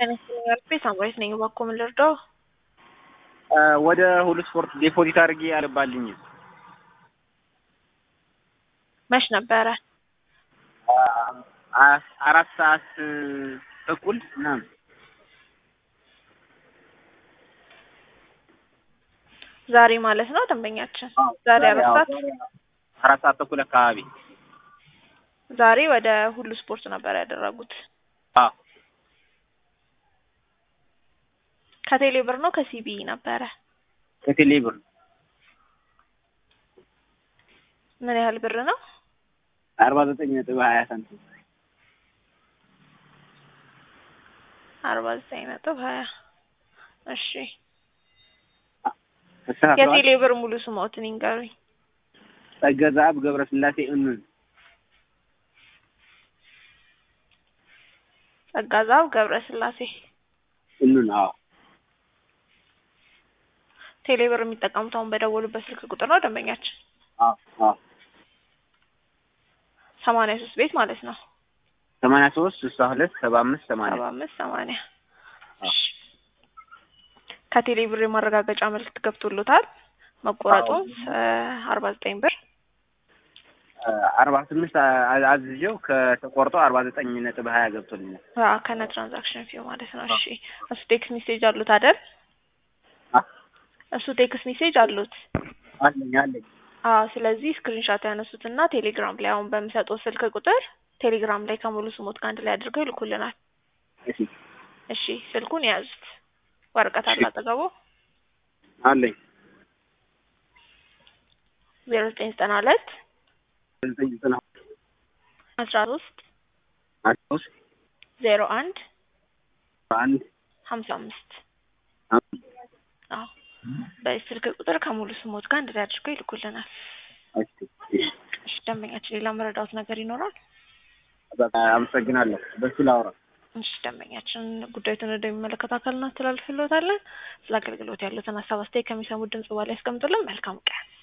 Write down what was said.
ቤት ሳምራዊት ነኝ። እባክዎ ምን ልርዳው? ወደ ሁሉ ስፖርት ዴፖዚት አድርጌ አልባልኝም። መች ነበረ? አራት ሰዓት ተኩል ምናምን ዛሬ ማለት ነው ደንበኛችን? ዛሬ አራት ሰዓት አራት ሰዓት ተኩል አካባቢ ዛሬ ወደ ሁሉ ስፖርት ነበር ያደረጉት። አዎ ከቴሌ ብር ነው ከሲቢ ነበረ? ከቴሌ ብር ምን ያህል ብር ነው? አርባ ዘጠኝ ነጥብ ሀያ ሳንቲም አርባ ዘጠኝ ነጥብ ሀያ እሺ ተስተካክሏል። የቴሌ ብር ሙሉ ስሞትን ይንገሩኝ። ጸገዛብ ገብረስላሴ እኑን ጸጋዛብ ገብረ ስላሴ እኑን አዎ ቴሌ ብር የሚጠቀሙት አሁን በደወሉበት ስልክ ቁጥር ነው ደንበኛችን? አዎ አዎ ሰማንያ ሶስት ቤት ማለት ነው። ሰማንያ ሶስት ስልሳ ሁለት ሰባ አምስት ሰማንያ ሰባ አምስት ሰማንያ እሺ ከቴሌ ብር የማረጋገጫ መልዕክት ገብቶሎታል መቆረጡን አርባ ዘጠኝ ብር አርባ ስምንት አዝዤው ከተቆርጦ አርባ ዘጠኝ ነጥብ ሀያ ገብቶልኛል። አዎ ከነ ትራንዛክሽን ፊው ማለት ነው። እሺ እሱ ቴክስት ሜሴጅ አሉት አይደል? እሱ ቴክስት ሜሴጅ አሉት። አለኝ አለኝ። አዎ ስለዚህ ስክሪንሾት ያነሱትና ቴሌግራም ላይ አሁን በምሰጠው ስልክ ቁጥር ቴሌግራም ላይ ከሙሉ ስሞት ጋር አንድ ላይ አድርገው ይልኩልናል። እሺ እሺ ስልኩን የያዙት ወረቀት አለ አጠገቡ አለኝ። ዜሮ ዘጠኝ ዘጠና ሁለት ዘጠኝ ዘጠና አስራ ሶስት አስራ ሶስት ዜሮ አንድ አንድ ሀምሳ አምስት አዎ በዚህ ስልክ ቁጥር ከሙሉ ስሞት ጋር አንድ ላይ አድርገው ይልኩልናል። እሺ ደንበኛችን ሌላ መረዳት ነገር ይኖራል? በቃ አመሰግናለሁ። በሱ ላውራ። እሺ ደንበኛችን ጉዳዩን ወደሚመለከተው አካል እናስተላልፍልዎታለን። ስለ አገልግሎት ያሉትን ሀሳብ አስተያየት ከሚሰሙት ድምጽ በኋላ ያስቀምጡልን። መልካም ቀን